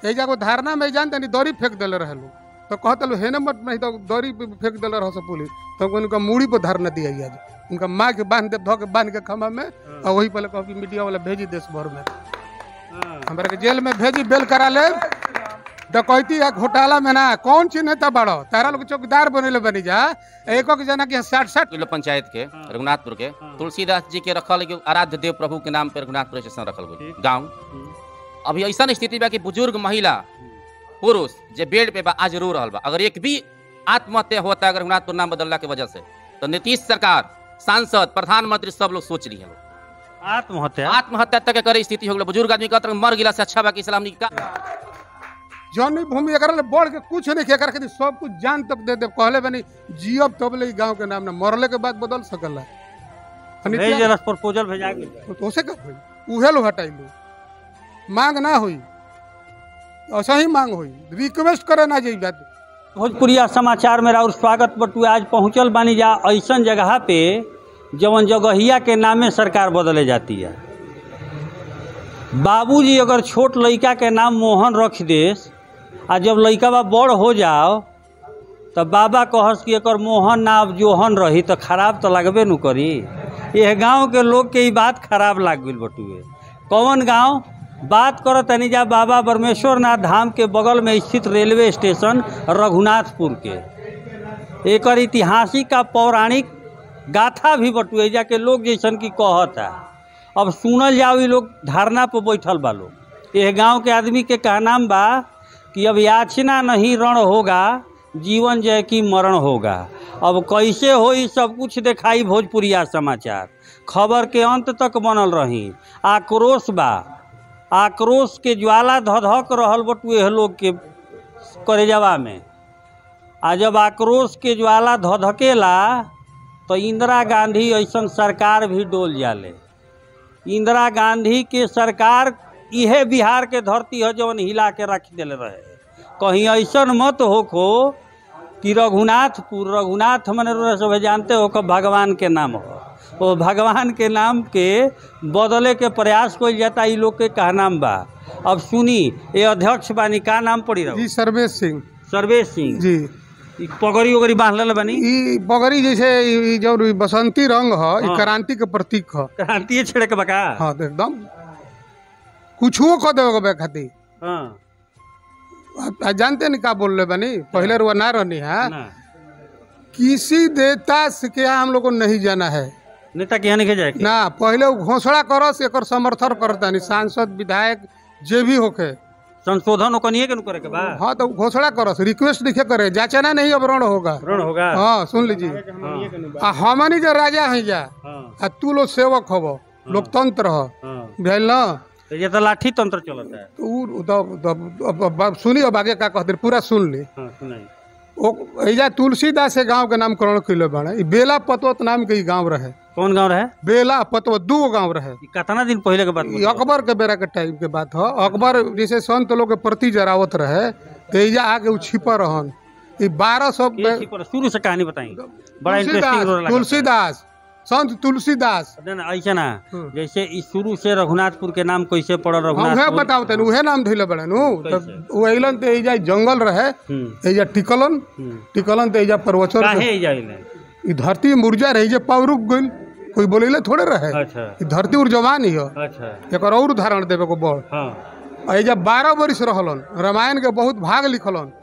एजा को धारणा में जानते नहीं दौरी फेंक दिले रहे लोग तो कहते लोग हेने मत नहीं तो दौरी पे फेंक दिले रहो सब पुलिस तो उनका मूड़ी पर धारणा दिया गया उनका माँ के बांध दे धो के बांध के खम्भा में और वही पहले कहो कि मीडिया वाला भेजी देश भर में हमारे के जेल में भेजी बेल करा ले डकैती या घोटाला में ना कौन चीज नेता बड़ो तारा लोग चौकीदार बनेले बनी जा एक एक जना के साठ साठ किलो पंचायत के रघुनाथपुर के तुलसीदास जी के रखल एगो आराध्य देव प्रभु के नाम पे रघुनाथपुर स्टेशन रखल गई गाँव अभी ऐसा स्थिति बा कि बुजुर्ग महिला पुरुष जे बेड पे बा आज रो रहल बा अगर एक भी आत्महत्या होता है अगर रघुनाथपुर नाम बदलला के वजह से तो नीतीश सरकार सांसद प्रधानमंत्री सब लोग सोच रही है आत्महत्या आत्महत्या तक के करे स्थिति हो गई बुजुर्ग आदमी कहता मर गिला से अच्छा बा कि इस्लाम का जौन भूमि एकरा ले बढ़ के कुछ नहीं किया कर सब कुछ जान तक दे दे कहले बनी जियब तब ले गांव के नाम ना मरले के बाद बदल सकला भेज देलस प्रपोजल भेजा गेल तो से का होई उहे लो हटाइलू मांग ना होई ऐसा ही मांग होई रिक्वेस्ट करे ना जाई बात भोजपुरिया समाचार में और स्वागत बटुए आज पहुंचल बानी जा ऐसन जगह पे जवन जगहिया के नामे सरकार बदले जाती है बाबूजी अगर छोट लड़का के नाम मोहन रख देस आ जब लड़का बा बड़ हो जाओ तो बाबा कहस कि एकर मोहन ना अब जोहन रही तो खराब तो लगबे न करी यह गांव के लोग के ई बात खराब लाग गई बटुए कौन गांव बात करो तनी जा बाबा ब्रह्मेश्वर नाथ धाम के बगल में स्थित रेलवे स्टेशन रघुनाथपुर के एकर ऐतिहासिक का पौराणिक गाथा भी बटुए जाके लोग जैसन की कहता अब सुनल जाओ ये लोग धारणा पर बैठल बा लोग यह गांव के आदमी के कहनाम बा कि अब याचना नहीं रण होगा जीवन जय की मरण होगा अब कैसे हो ई सब कुछ दिखाई भोजपुरिया समाचार खबर के अंत तक बनल रही आक्रोश बा आक्रोश के ज्वाला धधक रहल बटुए लोग के करेजवा में आ जब आक्रोश के ज्वाला धधकेला तो इंदिरा गांधी ऐसन सरकार भी डोल जाले इंदिरा गांधी के सरकार इहे बिहार के धरती है जवन हिला के रख दिले रहे कहीं ऐसन मत होखो कि रघुनाथपुर रघुनाथ मने रउरा सब जानते हो कब भगवान के नाम हो वो भगवान के नाम के बदले के प्रयास कइल जाता ई लोग के कहनाम बा अब सुनी ये अध्यक्ष बानी का नाम पड़ी रहो जी सर्वेश सिंह सर्वेश सिंह जी ई पगड़ी उगड़ी बांधल बानी ई बगरी जैसे ई जो बसंती रंग ह ई हाँ। क्रांति के प्रतीक ह क्रांतिए छेड़े के बका हाँ तो एकदम कुछो कह देवे के खातिर हाँ आप आप जानते नहीं का बोल रहे बनी पहले रुआ ना रहनी है ना किसी देवता से क्या हम लोग को नहीं जाना है नेता के यहाँ नहीं जाए के? ना पहले वो घोषणा करस एकर समर्थन करता नहीं सांसद विधायक जे भी होके संशोधन ओकनिए के नु करे के बा हाँ तो घोषणा करस रिक्वेस्ट लिखे करे जाचना नहीं अब रण होगा ऋण होगा हाँ सुन लीजिए हाँ, आ हमनी जो राजा हैं जा हाँ, आ तू लोग सेवक हब लोकतंत्र ह हाँ। भेल ना तो ये तो लाठी तंत्र चलता है तो उ तो- तो- अब- अब- अब सुनी अब आगे का कहते पूरा सुन ली हाँ सुनाई ओ एजा तुलसीदास के गांव के नामकरण कैले बाड़े ई बेला पतवत नाम के ई गांव रहे कौन गांव रहे बेला पतवत दू गो गांव रहे ई कितना दिन पहले के बात ई अकबर के बेरा के टाइम के बात ह अकबर जैसे संत लोग के प्रति जरावत रहे तो एजा आके उ छिपा रहन ई बारह सौ के थी पर शुरू से कहानी बताई बड़ा इंटरेस्टिंग तुलसीदास तुलसीदास संत तुलसीदास ना ऐसा ना हम्म। जैसे इस शुरू से रघुनाथपुर के नाम कैसे पड़ल हम उहे रघुनाथपुर बताओ तनी उहे नाम धइले बड़े नु कैसे? तब उ अइलन ते एजा जंगल रहे हम्म, एजा टिकलन हम्म। टिकलन ते एजा प्रवचन काहे जाइले ई धरती मुरझा रही जे पाव रुक गइल कोई बोलेले थोड़े रहे अच्छा ई धरती उर्जवान ही ह अच्छा एकर और उदाहरण देवे को बड़ हाँ आ एजा बारह बरिस रहलन रामायण के बहुत भाग लिखलन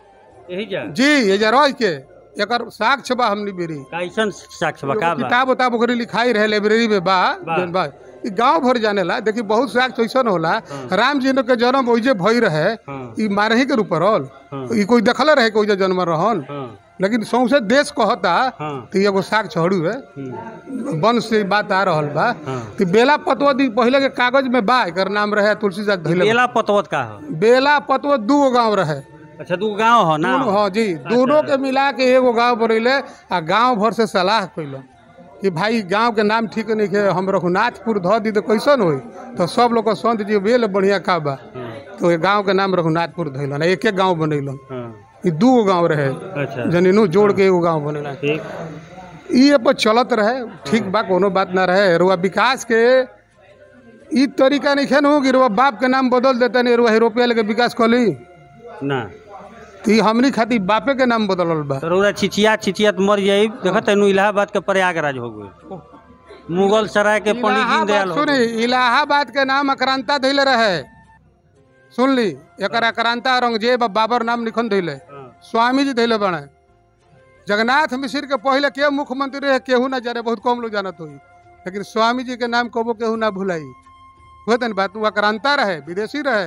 यही जा जी एजा रह के एकर साक्ष्य बा हमनी बेरी कैसन साक्ष्य बका बा किताब उताब ओकरी लिखाई रहे लाइब्रेरी में बा बा। जौन बा ई गांव भर जाने ला देखी बहुत साक्ष्य ऐसन होला राम जी के जन्म ओइजे भई रहे हाँ ई मारही के रूप रहल हाँ ई कोई देखले रहे कि ओइजे जन्म रहन हाँ लेकिन सौंसे देश कहता हाँ तो एगो साक्ष्य हड़ू है हम्म, वन से बात आ रहल बा हाँ कि बेला पतवा दी पहले के कागज में बा एकर नाम रहे तुलसीदास धैले बेला पतवत का हो बेला पतवा दू गो गाँव रहे अच्छा दू गांव हो ना दोनों- हाँ जी दोनों के मिला के एगो गाँव बनैले आ गाँव भर से सलाह कैल कि भाई गाँव के नाम ठीक नहीं है हम रघुनाथपुर धऽ दी तो कैसन होई तो सब लोग के संत जी बेल बढ़िया का बा हाँ तो ये गाँव के नाम रघुनाथपुर धैलन एक एक गाँव बनैलन हाँ ई दू गो गाँव रहे अच्छा जनीनू जोड़ के एगो गाँव बनेला ठीक ई पर चलत रहे ठीक बा कोनो बात ना रहे रुआ विकास के ई तरीका नहीं खेन हो कि रुआ बाप के नाम बदल देता नहीं रुआ रुपया लेके विकास कर ली ना तो ई हमनी खातिर बापे के नाम बदलल बा तो रउरा छिचिया छिचियात मर जाई देखत है इलाहाबाद के प्रयागराज हो गए मुगल सराय के पंडित दीनदयाल इलाहाबाद हो सुनी गए इलाहाबाद के नाम अक्रांता धैले रहे सुन ली एक अक्रांता औरंगजेब आ बाबर नाम निखन धैले हाँ, स्वामी जी धैले बने जगन्नाथ मिश्र के पहले के मुख्यमंत्री रहे केहू ना जाने बहुत कम लोग जानत हुई लेकिन स्वामी जी के नाम कबो केहू ना भुलाई हुए तन बात वो अक्रांता रहे विदेशी रहे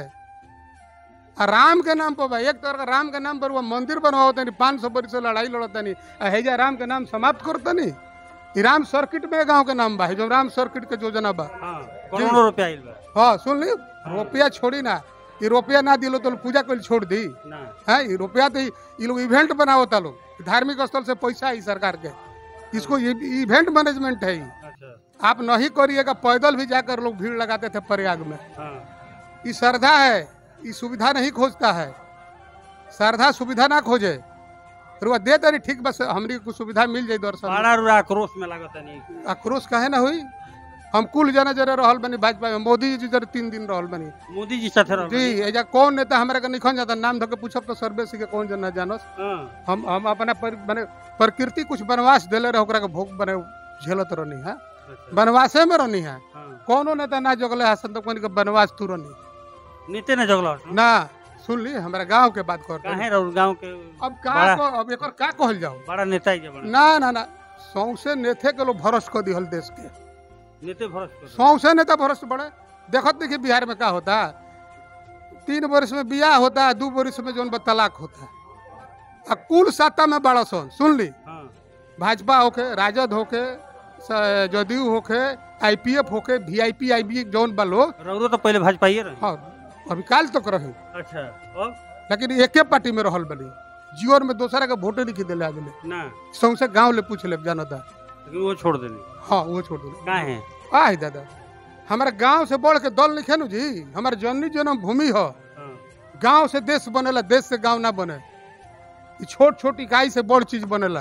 आ राम के नाम पर बा एक तरह का राम के नाम पर वो मंदिर बनवाओ तनी पाँच सौ बरिस से लड़ाई लड़त तनी आ हेजा राम के नाम समाप्त कर तनी ई राम सर्किट में गांव के नाम बा जो राम सर्किट के योजना बा हाँ, करोड़ों रुपया आइल बा हाँ सुन ली रुपया छोड़ी ना ये रुपया ना दिलो तो पूजा कर छोड़ दी ना है ये रुपया तो ये लोग इवेंट बनावता लोग धार्मिक स्थल से पैसा है सरकार के इसको ये इवेंट मैनेजमेंट है ये अच्छा आप नहीं करिएगा पैदल भी जाकर लोग भीड़ लगाते थे प्रयाग में हाँ ये श्रद्धा है ये सुविधा नहीं खोजता है श्रद्धा सुविधा ना खोजे रुआ दे तरी ठीक बस हमरी को सुविधा मिल जाए दर्शन बड़ा रुरा आक्रोश में लागत नहीं आक्रोश काहे ना हुई हम कुल जना जरे रहल बनी भाजपा में मोदी जी जरे तीन दिन रहल बनी मोदी जी साथे रह जी एजा कौन नेता हमारे के निखन जाता नाम धो के पूछब तो सर्वे के कौन जना जानस हाँ, हम हम अपना पर, बने प्रकृति कुछ वनवास देले रहे ओकरा के भोग बने झेलत रहनी है अच्छा, वनवासे में रहनी है हाँ। कौनो नेता ना जगले हसन तो कोनी के वनवास तू रहनी नीते ने जगल ना सुन ली हमारे गांव के बात करते काहे रहू गांव के अब का बड़ा- को अब एकर का कहल जाओ बड़ा नेता ही के बड़ा ना ना ना सौसे नेथे के लोग भरोस कर दिहल देश के नेते भरोस कर सौसे नेता भरोस बड़े देखत देखिए बिहार में का होता है तीन वर्ष में बियाह होता है दू वर्ष में जौन बा तलाक होता है आ कुल सत्ता में बड़ा सन सुन ली हाँ भाजपा होके राजद होके स- जदयू होके आईपीएफ होके वीआईपी आईबी जौन बा लोग रउरो तो पहले भाजपा ही रहे हाँ अभी काल तक रही अच्छा अब लेकिन एके पार्टी में रहल बनी जीवन में दूसरा के वोटे नहीं दिले आगे ना सौसे गांव ले पूछ ले जानता लेकिन वो छोड़ देनी हाँ वो छोड़ दिले काहे आय दादा हमारे गांव से बढ़ के दल लिखे नु जी हमारे जननी जन्म भूमि हो हाँ, गांव से देश बनेला देश से गांव ना बने ई छोट छोट इकाई से बड़ चीज बनेला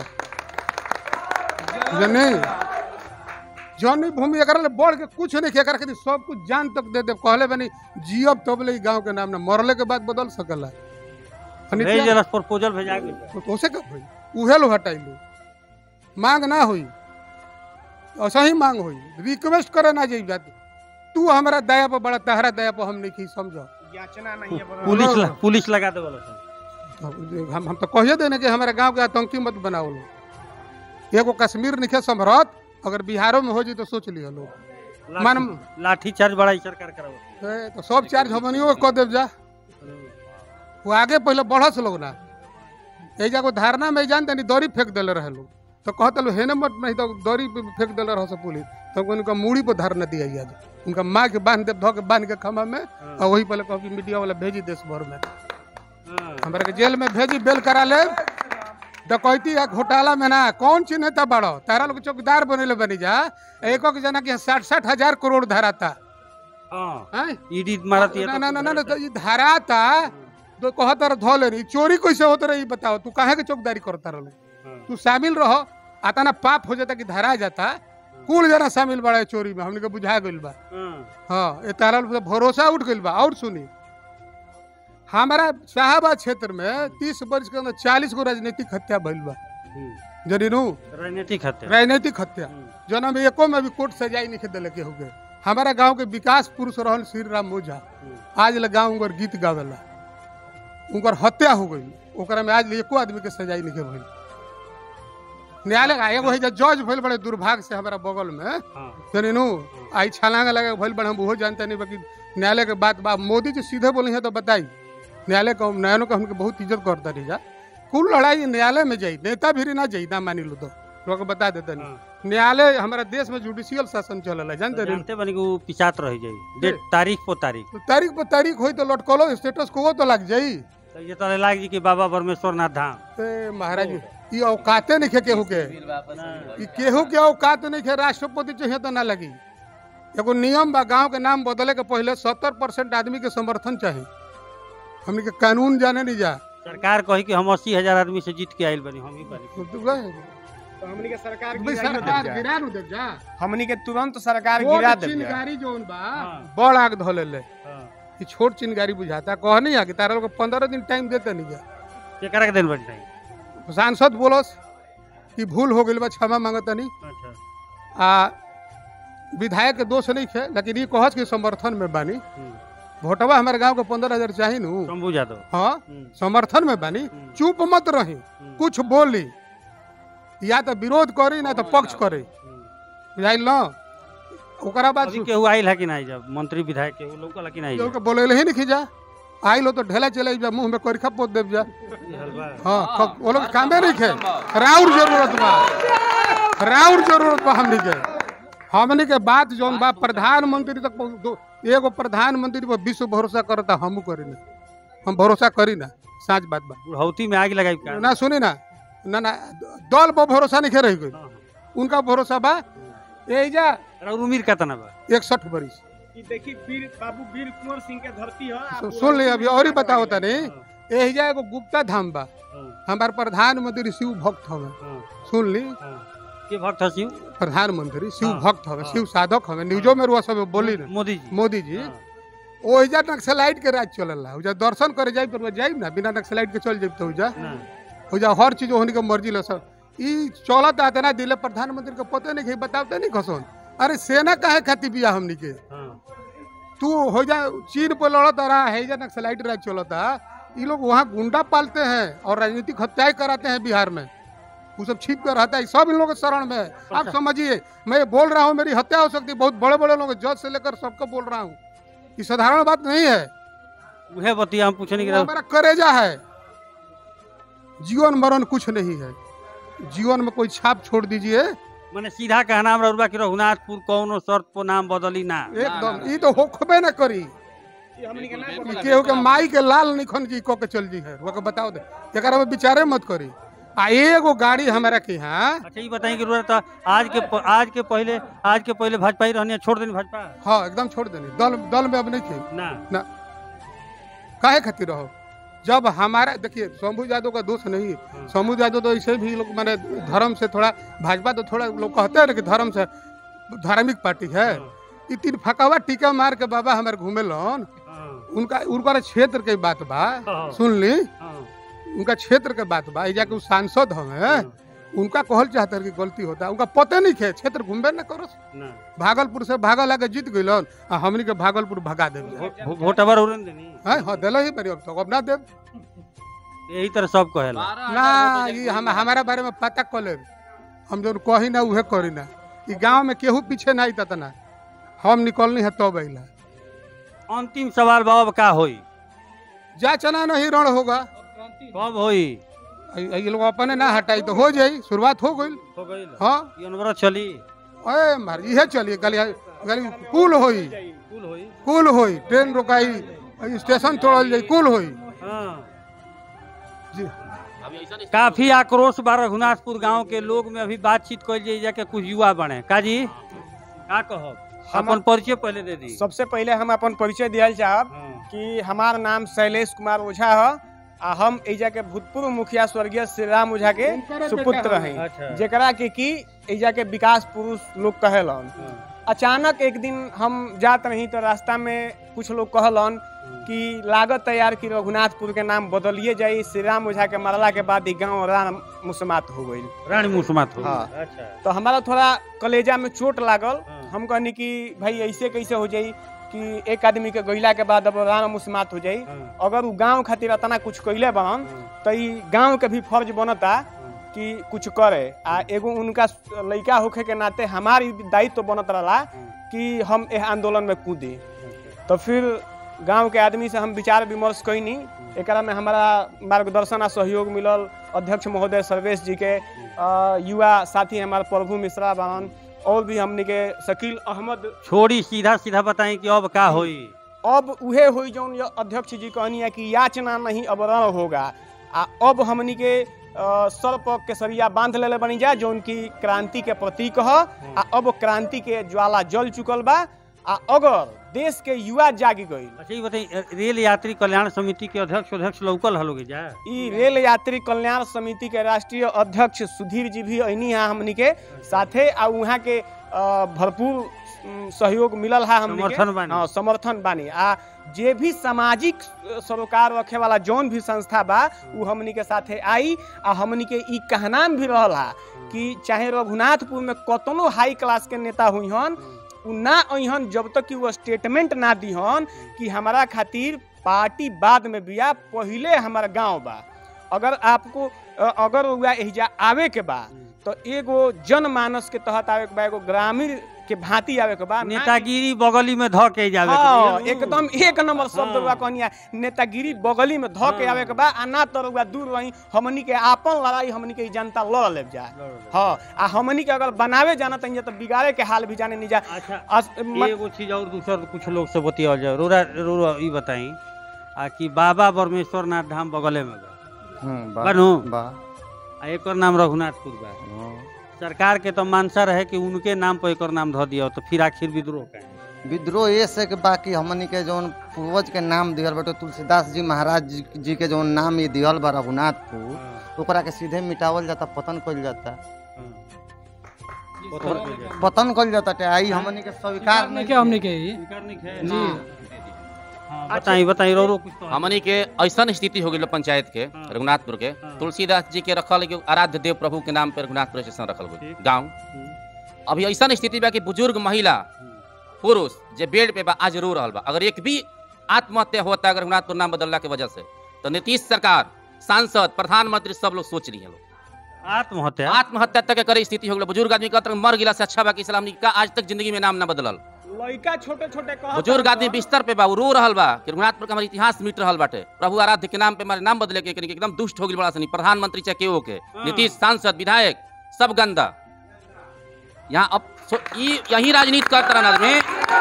जनी जौनी भूमि एकरा ले बढ़ के कुछ नहीं एकरा के सब कुछ जान तक दे दे कहले बनी जियब तब ले ई गांव के नाम ना मरले के बाद बदल सकला भेज देलस प्रपोजल भेजा के तो उसे कब हुई उहे लोग हटाइलू मांग ना हुई ऐसा ही मांग हुई रिक्वेस्ट करे ना जाई बात तू हमारा दया पर बड़ा तहरा दया पर हम नहीं की समझो पुलिस ल- पुलिस लगा दे बोला हम हम तो कहिए देने कि हमारे गांव के आतंकी मत बनाओ लोग एगो कश्मीर निखे संभरत अगर बिहारों में हो जी तो सोच लियो लोग मन लाठी चार्ज बड़ा ही सरकार करावत ए, तो सब चार्ज हमनियो के कह देव जा वो आगे पहले बढ़स लोग ना एजा को धारणा में जान तनी दौरी फेंक देले रहे लोग तो कहते लोग हेने मत नहीं तो दौरी पे फेंक देले रह सब पुलिस तो उनका मूड़ी पर धारणा दिया आज उनका माँ के बांध दे धो के बांध के खमा में और वही पहले कह कि मीडिया वाला भेजी देश भर में हाँ, हमारे के जेल में भेजी बेल करा ले डकैती या घोटाला में ना कौन चीज नेता बड़ो तारा लोग चौकीदार बनेले बनी जा एक एक जना के साठ साठ हजार करोड़ धारा था हाँ हैं? ईडी मारत ना ना ना ना ना, तो ये धारा था तो कहता रह धो ले रही चोरी कैसे होता रही बताओ तू काहे के चौकीदारी करता रहो तू शामिल रहो आता ना पाप हो जाता कि धरा जाता कुल जना शामिल बड़ा है चोरी में हमने के बुझा गइल बा हाँ ये तारा लोग पे भरोसा उठ गइल बा और सुनी हमारा शाहबाद क्षेत्र में तीस वर्ष के अंदर चालीस गो राजनीतिक हत्या भइल बा जनीनू राजनीतिक हत्या राजनीतिक हत्या जना में एको में भी कोर्ट सजाई नहीं दिले के हो गए हमारा गांव के विकास पुरुष रहल श्री राम ओझा आज ले गांव उनकर गीत गावेला उनकर हत्या हो गई ओकरा में आज ले एको आदमी के सजाई नहीं भइल न्यायालय का एगो है जे जज भइल बड़े दुर्भाग्य से हमारा बगल में हाँ जनीनू आई छलांग लगे भइल बड़े हम वो जानते नहीं बाकी न्यायालय के बात बा मोदी जी सीधे बोली है तो बताई न्यायालय को न्यायालय को हमके बहुत इज्जत करता रही जा कुल लड़ाई न्यायालय में जाई नेता भी ना जाई ना मानी लो तो लोग के बता देते नहीं हाँ। न्यायालय हमारा देश में जुडिशियल शासन चलल है जानते नहीं जानते बनी कि वो पिछात रह जाई डेट तारीख पर तारीख तो तारीख पर तारीख होई तो लटकलो स्टेटस को तो लग जाई तो ये तो लाग जी कि बाबा परमेश्वर नाथ धाम ए महाराज ये औकाते नहीं खे केहू के ई केहू के औकात नहीं खे राष्ट्रपति चाहिए तो ना लगी एगो नियम बा गांव के नाम बदले के पहले सत्तर परसेंट आदमी के समर्थन चाहिए हमने के कानून जाने नहीं जा सरकार कही कि हम अस्सी हजार आदमी से जीत के आयल बनी हम ही बनी तो तू गए। तो हमनी के सरकार भाई गिराइयो सरकार देब जा। गिरा नु देव जा हमनी के तुरंत सरकार छोट गिरा देब जा। चिनगारी जोन बा हाँ। बड़ आग धो ले हाँ। ई छोट चिनगारी बुझाता कह नहीं आ कि तारा लोग पंद्रह दिन टाइम देते नहीं जा केकरा के दिन बन नहीं सांसद बोलस कि भूल हो गई बा क्षमा मांगता नहीं अच्छा आ विधायक के दोष नहीं खे लेकिन ये कहस के समर्थन में बानी हम्म। वोटवा हमारे गांव के पंद्रह हजार चाही नु शंभू यादव हाँ हम्म। समर्थन में बानी हम्म। चुप मत रही हम्म। कुछ बोली या तो विरोध करी ना तो पक्ष करे हम्म। बुझाइल ना ओकरा बाद अभी केहू आइल है कि नहीं जब मंत्री विधायक केहू लोकल है कि नहीं केहू के बोले ही नहीं जा आइल हो तो ढेला चले जा मुंह में कोरिखा पोत देव जा ये हलवा हाँ ख- वो लोग कामे नहीं खे राउर जरूरत बा राउर जरूरत बा हमनी के हमनी के बात जौन बा प्रधानमंत्री तक पहुंच- दो- एगो प्रधानमंत्री पर विश्व भरोसा करता हम करी ना हम भरोसा करी ना साँच बात बा बुढ़ौती में आग लगाई का ना सुनी ना ना ना दल पर भरोसा नहीं रही गई हाँ, उनका भरोसा बा एजा हाँ। और उम्र कितना बा इकसठ बरिस ई देखी वीर बाबू वीर कुंवर सिंह के धरती है सु- सुन ली अभी और ही बताओ तनी एजा एगो गुप्ता धाम बा हाँ, हमार प्रधानमंत्री शिव भक्त हवे हाँ, सुन ली हाँ। के भक्त है शिव प्रधानमंत्री शिव हाँ, भक्त हवे हाँ। शिव साधक हवे न्यूजो में रुआ सब बोली ना मोदी जी मोदी जी हाँ, ओहिजा नक्सलाइट के राज चलला ओहिजा दर्शन करे जाई पर जाई ना बिना नक्सलाइट के चल जाई तो ओहिजा ना, ओहिजा हर चीज होने के मर्जी ल सब ई चलत आते ना दिले प्रधानमंत्री के पते नहीं कि बतावते नहीं खसोन अरे सेना काहे खाती बिया हमनी के हाँ, तू हो जा चीन पर लड़त रहा है जा नक्सलाइट राज चलता ये लोग वहाँ गुंडा पालते हैं और राजनीतिक हत्याएं कराते हैं बिहार में वो सब छिप कर रहता है सब इन लोगों के शरण में है आप समझिए मैं ये बोल रहा हूँ मेरी हत्या हो सकती है बहुत बड़े बड़े लोग जज से लेकर सबको बोल रहा हूँ ये साधारण बात नहीं है उहे बतिया हम पूछे नहीं वो कि हमारा करेजा है जीवन मरण कुछ नहीं है जीवन में कोई छाप छोड़ दीजिए मैंने सीधा कहना हमरा उर्वा कि रघुनाथपुर कौनो शर्त पर नाम बदली ना एकदम ये तो होखबे ना करी ई हमनी के ना ई पता केहू के माई के लाल निखन जी कह के चल जी है वो के बताओ दे एकरा में विचारे मत करी आ एगो गाड़ी हमारा के यहाँ अच्छा ये बताइए कि रुआ तो आज के प- आज के पहले आज के पहले भाजपा ही रहने छोड़ देनी भाजपा हाँ एकदम छोड़ देनी दल दल में अब नहीं थे ना ना काहे खातिर रहो जब हमारा देखिए शंभू यादव का दोष नहीं है शंभू यादव तो ऐसे भी लोग मैंने धर्म से थोड़ा भाजपा तो थोड़ा लोग कहते हैं ना कि धर्म से धार्मिक पार्टी है ई तीन फकावा टीका मार के बाबा हमारे घूमे लन हाँ, उनका उनका क्षेत्र के बात बा हाँ। सुन ली हाँ, उनका क्षेत्र के बात बा एजा के उ सांसद हवे उनका कहल चाहते कि गलती होता उनका पते नहीं खे क्षेत्र घूमबे न करो ना भागलपुर से भागल आके जीत गइलन आ हमनी के भागलपुर भगा देब भो- भो- वोटवर उड़न देनी हाँ हाँ दिल ही बड़ी अब तक अब ना देब यही तरह सब कहेला ना ये हम हमारा बारे में पता कर ले हम जो कही ना उहे करी ना ई गांव में केहू पीछे ना आई ना हम निकलनी है तब अइला अंतिम सवाल बाबा का होई जा चना नहीं रण होगा कब होई ये लोग अपने ना हटाई तो हो जाई शुरुआत हो गई हो गई हाँ ये अनवरत चली अरे मार इहे चलिए गली गली कुल होई कुल होई कुल होई ट्रेन रोकाई स्टेशन तोड़ल जाई कुल होई हाँ जी अभी ऐसा नहीं काफी आक्रोश बा रघुनाथपुर गांव के लोग में अभी बातचीत कल जाए जाके कुछ युवा बने काजी का कहब हम- अपन परिचय पहले दे दी सबसे पहले हम अपन परिचय दियल चाहब हाँ, कि हमार नाम शैलेश कुमार ओझा है आ हम एजा के भूतपूर्व मुखिया स्वर्गीय श्री राम ओझा के उनकरे सुपुत्र बेटा हैं अच्छा जेकरा के की एजा के विकास पुरुष लोग कहेलन हाँ, अचानक एक दिन हम जात रही तो रास्ता में कुछ लोग कहलन कि लागत तैयार की रघुनाथपुर के नाम बदलिए जाई श्री राम ओझा के मरला के बाद ही गाँव राम मुसमात हो गई रानी मुसमात हो हाँ। अच्छा तो हमारा थोड़ा कलेजा में चोट लागल हाँ। हम कहनी कि भाई ऐसे कैसे हो जाई कि एक आदमी के गइला के बाद अब राम मुसमात हो जाई हाँ, अगर उ गांव खातिर इतना कुछ कैले बनन हाँ, तो ई गांव के भी फर्ज बनता हाँ, कि कुछ करे आ एगो उनका लड़का होखे के नाते हमार ई दायित्व बनत रहा हाँ, कि हम एह आंदोलन में कूदी अच्छा, तो फिर गांव के आदमी से हम विचार विमर्श कैनी एकरा में हमारा मार्गदर्शन आ सहयोग मिलल अध्यक्ष महोदय सर्वेश जी के अ, युवा साथी हमारे प्रभु मिश्रा बनन और भी हमने के शकील अहमद छोड़ी सीधा सीधा बताएं कि अब का होई अब उहे हुई जौन ये अध्यक्ष जी कहनी है कि याचना नहीं अब रण होगा आ अब हमनी के अ, सर पर केसरिया बांध लेले बनी जा जौन की क्रांति के प्रतीक ह आ अब क्रांति के ज्वाला जल चुकल बा आ अगर देश के युवा जागी गई अच्छा ये बताइए रेल यात्री कल्याण समिति के अध्यक्ष अध्यक्ष लौकल हलोगे जा ई रेल यात्री कल्याण समिति के राष्ट्रीय अध्यक्ष सुधीर जी भी अनी है हमनी के साथे आ वहाँ के अ, भरपूर उम, सहयोग मिलल है हमनी के समर्थन बानी। हाँ, समर्थन बानी आ जे भी सामाजिक अ, सरोकार रखे वाला जौन भी संस्था बा उ हमनी के साथे आई आ हमनी के ई कहनाम भी रहल है कि चाहे रघुनाथपुर में कतनो हाई क्लास के नेता हुई हन उ ना अहन जब तक कि वो स्टेटमेंट ना दिहन कि हमारा खातिर पार्टी बाद में बिया पहिले हमारा गांव बा अगर आपको अ, अगर हुआ एहिजा आवे के बा तो एगो जनमानस के तहत आवे के बा एगो ग्रामीण के भांति आवे के बा ना- नेतागिरी बगली में ध के जावे के हाँ, बा। एकदम एक नंबर शब्द हाँ। हुआ कहनिया नेतागिरी बगली में धो के हाँ। आवे के बा आ ना तो रुआ दूर रही हमनी के आपन लड़ाई हमनी के ई जनता लड़ ले जा हाँ आ हमनी के अगर बनावे जाना तो तो बिगाड़े के हाल भी जाने नहीं जा अच्छा अस- म- एगो चीज और दूसर कुछ लोग से बतियाल जाए रोरा रोरा ई बताई आ कि बाबा परमेश्वर नाथ धाम बगले में बा बनू बा आ एकर नाम रघुनाथपुर बा सरकार के तो मानसा रहे कि उनके नाम पर एकर नाम धो दिया तो फिर आखिर विद्रोह काहे विद्रोह ये से के बाकी हमनी के जौन पूर्वज के नाम दिहल बाटे तुलसीदास जी महाराज जी, जी के जौन नाम ये दिहल बा रघुनाथपुर ओकरा के सीधे मिटावल जाता पतन कइल जाता पत्थर पे जाए। पतन कइल जाता टे आई हमनी के स्वीकार नहीं के हमने के ही स्वीकार नहीं है? जी हाँ, बताई बताई रो रो कुछ तो हमनी के ऐसा स्थिति हो गई पंचायत के हाँ। रघुनाथपुर के हाँ। तुलसीदास जी के रखल एगो आराध्य देव प्रभु के नाम पे रघुनाथपुर स्टेशन रखल गई ठीक। गाँव हम्म, अभी ऐसा स्थिति बा कि बुजुर्ग महिला हम्म। पुरुष जे बेड पे बा आज रो रहल बा अगर एक भी आत्महत्या होता अगर रघुनाथपुर नाम बदलला के वजह से तो नीतीश सरकार सांसद प्रधानमंत्री सब लोग सोच रही हैं लोग आत्महत्या आत्महत्या तक के करे स्थिति हो गई बुजुर्ग आदमी कहते हैं, मर गिला से अच्छा बा कि इस्लाम का आज तक जिंदगी में नाम ना बदलल लड़का छोटे छोटे कहत बुजुर्ग रहन आदमी तो- बिस्तर पे बा उ रो रहल बा कि रघुनाथपुर के हमारे इतिहास मिट रहल बाटे प्रभु आराध्य के नाम पे हमारे नाम बदले के कनी के एकदम दुष्ट हो गई बड़ा सनी प्रधानमंत्री चाहे केओ के नीतीश सांसद विधायक सब गंदा यहाँ अब सो- ई यही राजनीति करते रहना आदमी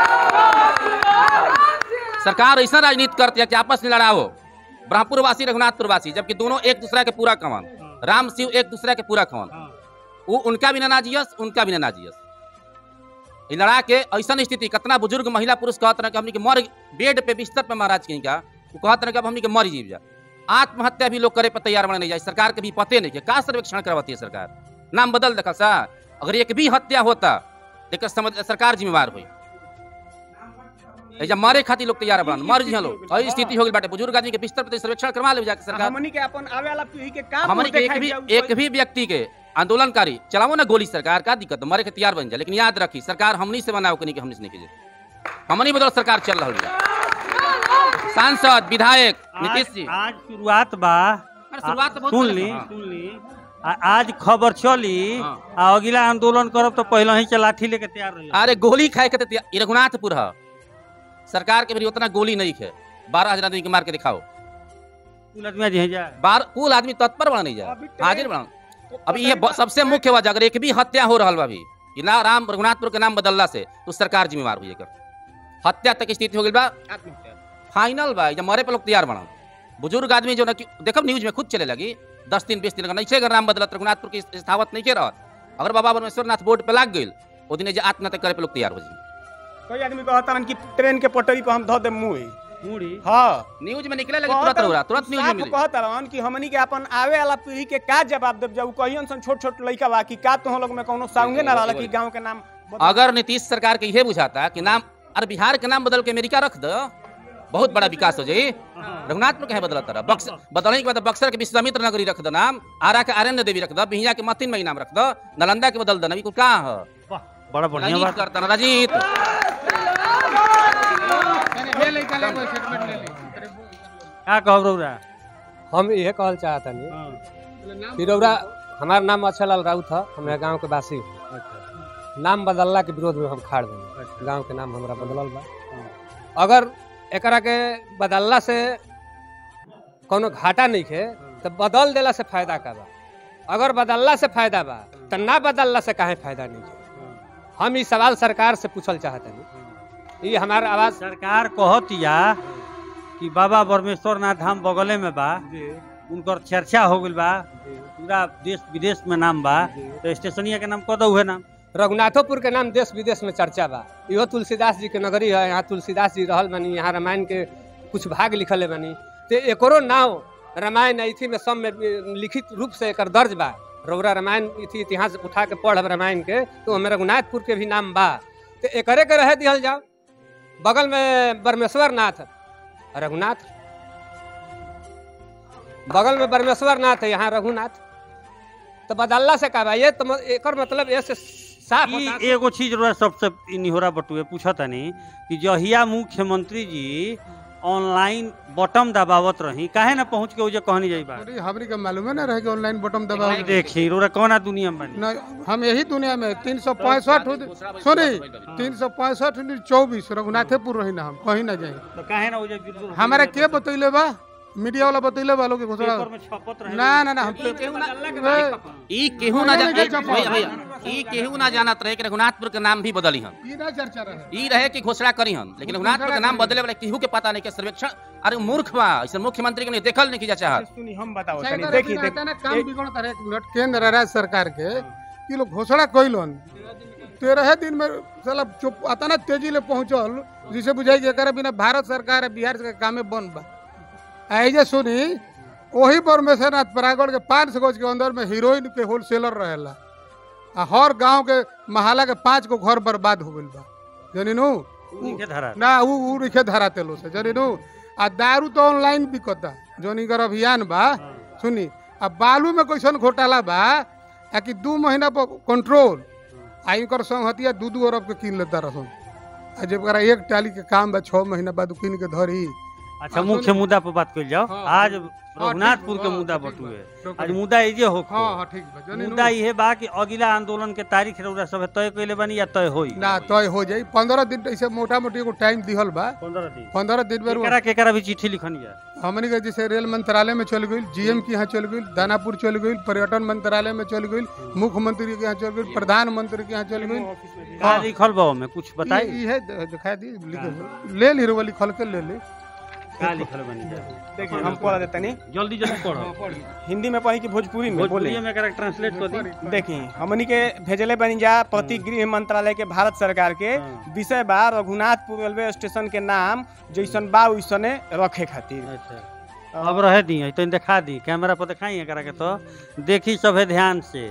सरकार ऐसा राजनीति करती है कि आपस में लड़ाओ ब्रह्मपुर वासी रघुनाथपुर वासी जबकि दोनों एक दूसरा के पूरा कवन राम शिव एक दूसरा के पूरा कवन वो उनका भी ना नाजियस उनका भी ना नाजियस ई लड़ा के ऐसा स्थिति कितना बुजुर्ग महिला पुरुष कहत रहे कि हमनी के मर बेड पे बिस्तर पे महाराज कहीं का वो कहत रहे कि अब हमनी के मर जीव जा आत्महत्या भी लोग करे पर तैयार बने नहीं जाए सरकार के भी पते नहीं के का सर्वेक्षण करवाती है सरकार नाम बदल देखा सा अगर एक भी हत्या होता लेकिन समझ सरकार जिम्मेवार हुई ऐजा मारे खातिर लोग तैयार बना मर जी लोग ऐसी स्थिति हो गई बाटे बुजुर्ग आदमी के बिस्तर पे सर्वेक्षण करवा ले जाके सरकार हमनी के अपन आवे वाला पीढ़ी के काम हमारे के एक भी एक भी व्यक्ति के आंदोलनकारी चलाओ ना गोली सरकार का दिक्कत है, मरे के तैयार बन जाए लेकिन याद रखी सरकार हमनी से बनाओ कि नहीं कि हमनी से नहीं कीजिए हमनी बदल सरकार चल रही है सांसद विधायक नीतीश जी आज आज शुरुआत बा अरे शुरुआत तो बहुत सुन पहले ली से, हाँ। सुन ली आ- आज खबर चली हाँ। आ अगला आंदोलन करब तो पहले ही से लाठी लेके तैयार रही अरे गोली खाए के तो तैयार- ई रघुनाथपुर है सरकार के भी उतना गोली नहीं है बारह हजार आदमी के मार के दिखाओ कुल आदमी जी हैं जा बार कुल आदमी तत्पर बना नहीं अभी जाए ट्रेन- हाजिर बना अभी ये ब- सबसे मुख्य वजह अगर एक भी हत्या हो रहा बा अभी कि ना राम रघुनाथपुर के नाम बदलला से तो सरकार जिम्मेवार हुई एकर हत्या तक स्थिति हो गई बा फाइनल बा जब मरे पे लोग तैयार बना बुजुर्ग आदमी जो ना कि- देखब न्यूज में खुद चले लगी दस दिन बीस दिन अगर नहीं अगर नाम बदलत रघुनाथपुर की स्थावत नहीं के रहत अगर बाबा परमेश्वर नाथ बोर्ड पे लाग गई वो दिन जे आत्महत्या करे पे लोग तैयार हो जी कोई आदमी कहता रन कि ट्रेन के पटरी पर हम धो दे मुंह मुड़ी हाँ न्यूज में निकले लगी तुरंत हो रहा तुरंत न्यूज में साफ मिली कहता रहन कि हमनी के अपन आवे वाला पीढ़ी के का जवाब देब जब कहियन सन छोट छोट लइका बा कि का तो लोग में कोनो साउंगे ना रहला कि गांव के नाम बदल- अगर नीतीश सरकार के ये बुझाता कि नाम अरे बिहार के नाम बदल के अमेरिका रख दो बहुत बड़ा विकास हो जाई रघुनाथपुर कहे बदलता रहा बक्स बदलने के बाद बक्सर के विश्वामित्र नगरी रख दो नाम आरा के आर्यन देवी रख दो बिहिया के मतिन मई नाम रख दो नालंदा के बदल दो नबी को कहाँ है वाह, बड़ा बढ़िया राजनीति बात करता ना राजीत ले लइका ले कोई स्टेटमेंट ले ली का कहब रौरा हम यह कहल चाहता नहीं हाँ, कि रौरा हमारा नाम अच्छालाल राउत है हमारे गांव के वासी हूँ। अच्छा, नाम बदलला के विरोध में हम खाड़ देंगे अच्छा। गांव के नाम हमारा बदलल बा अगर एकरा के बदलला से कोनो घाटा नहीं है तो बदल देला से फायदा का बा अगर बदलला से फायदा बा तो ना बदलला से काहे फायदा नहीं है हम ई सवाल सरकार से पूछल चाहते हैं ये हमारा आवाज सरकार कहतिया कि बाबा परमेश्वर नाथ धाम बगले में बा उनकर चर्चा हो गइल बा पूरा देश विदेश में नाम बा तो स्टेशनिया के नाम कह दो है नाम रघुनाथोपुर के नाम देश विदेश में चर्चा बा इहो तुलसीदास जी के नगरी है यहाँ तुलसीदास जी रहल बनी यहाँ रामायण के कुछ भाग लिखले बनी तो एकरो नाव रामायण इथी में सब में लिखित रूप से एकर दर्ज बा रौरा रामायण इथी इतिहास उठा के पढ़ब रामायण के तो हमें रघुनाथपुर के भी नाम बा तो एकरे के रह दिहल जाओ बगल में ब्रह्मेश्वर नाथ रघुनाथ बगल में ब्रह्मेश्वर नाथ है यहाँ रघुनाथ तो बदल्ला से का बा ये तो म- एकर मतलब ये से साफ ई होता एगो चीज रउआ सबसे इ निहोरा बटुए पूछतानी कि जहिया मुख्यमंत्री जी ऑनलाइन बटम दबावत रही काहे ना पहुंच के ओजे कहनी जाई बात अरे हमरी के मालूम है ना रहे कि ऑनलाइन बटन दबाओ देखी रउरा कौना दुनिया में बानी ना हम यही दुनिया में तीन सौ पैंसठ सुनी तीन सौ पैंसठ चौबीस रघुनाथेपुर रही ना हम कहीं ना जाए तो काहे ना ओजे बिल्कुल हमारा के बतैले बा मीडिया वाला बतैले बा लोग के घोषणा पेपर में छपत रहे ना ना ना हम ई केहू ना ए, ई केहू ना नहीं, जान नहीं, ई- चुप भैया हो। भैया, ई केहू ना जानत रहे कि रघुनाथपुर के नाम भी बदली हन ई ना चर्चा रहे ई रहे कि घोषणा करी हन लेकिन रघुनाथपुर के नाम बदले वाला केहू के पता नहीं के सर्वेक्षण अरे मूर्ख बा ऐसे मुख्यमंत्री के नहीं देखल नहीं की चाहत सुनी हम बताओ सही तनी तरह देखी से देख रहता ना, काम बिगड़ता रहे एक मिनट केंद्र राज्य सरकार के ये लोग घोषणा कैलन तेरह दिन में साला चुप आता ना तेजी ले पहुंचल जिसे बुझाई कि एकरा बिना भारत सरकार है बिहार के कामे बंद बा ऐजे सुनी वही परमेश्वरनाथ परागढ़ के पाँच सौ गज के अंदर में हीरोइन के होलसेलर रहेला आ हर गांव के महाला के पांच गो घर बर्बाद हो गइल बा जानी नु के धरा ना उ उ रिखे धरा तेलो से जानी नु आ दारू तो ऑनलाइन बिकता जोन इकर अभियान बा सुनी आ बालू में कैसन घोटाला बा आ कि दू महीना पर कंट्रोल आ इनकर संहतिया दू दू अरब के किन लेता रहन आ जब एकरा एक टाली के काम बा छः महीना बाद उ किन के धरी अच्छा हाँ, मुख्य सुन- मुद्दा पर बात कर जाओ हाँ, आज ठीक रघुनाथपुर बा, के हाँ, मुद्दा ठीक बटुए बा। आज मुद्दा इजे हो हाँ हाँ ठीक बा जानी मुद्दा नु इहे बा कि अगिला आंदोलन के तारीख रउरा सब तय कइले बानी या तय होई ना तय हो जाई पंद्रह दिन ऐसे मोटा मोटी एगो टाइम दिहल बा 15 दिन पंद्रह दिन में केकरा केकरा भी चिट्ठी लिखनी है हमनी के जैसे रेल मंत्रालय में चल गई जीएम के यहाँ चल गई दानापुर चल गई पर्यटन मंत्रालय में चल गई मुख्यमंत्री के यहाँ चल गई प्रधानमंत्री के यहाँ चल गई का लिखल बा में कुछ बताई ई- इहे द- दिखा दी लिखे- ले ली रोवा लिखल के ले ली का लिखल बानी जा देखी हम पढ़ देतनी जल्दी जल्दी पढ़ो हिंदी में पढ़ी कि भोजपुरी में बोले भोजपुरी में एकरा ट्रांसलेट कर दी देखी हमनी के भेजले बनी जा प्रति गृह मंत्रालय के भारत सरकार के हाँ। विषय बा रघुनाथपुर रेलवे स्टेशन के नाम जैसन बा वैसने रखे खातिर अच्छा अब रह दी तो दिखा दी कैमरा पर दिखाई एकरा के तो देखी सभे ध्यान से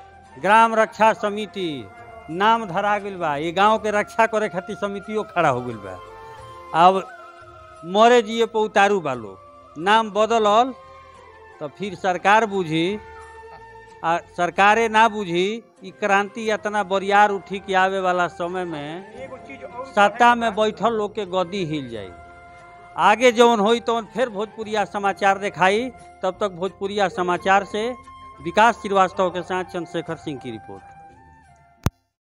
ग्राम रक्षा समिति नाम धरा गइल बा ये गांव के रक्षा करे खातिर समितियो खड़ा हो गइल बा अब मरे जिए पे उतारू बा लोग नाम बदलल तो फिर सरकार बुझी आ सरकारे ना बुझी ई क्रांति इतना बरियार उठी के आवे वाला समय में सत्ता में बैठल लोग के गद्दी हिल जाई आगे जौन होई तौन फिर भोजपुरिया समाचार दिखाई तब तक भोजपुरिया समाचार से विकास श्रीवास्तव के साथ चंद्रशेखर सिंह की रिपोर्ट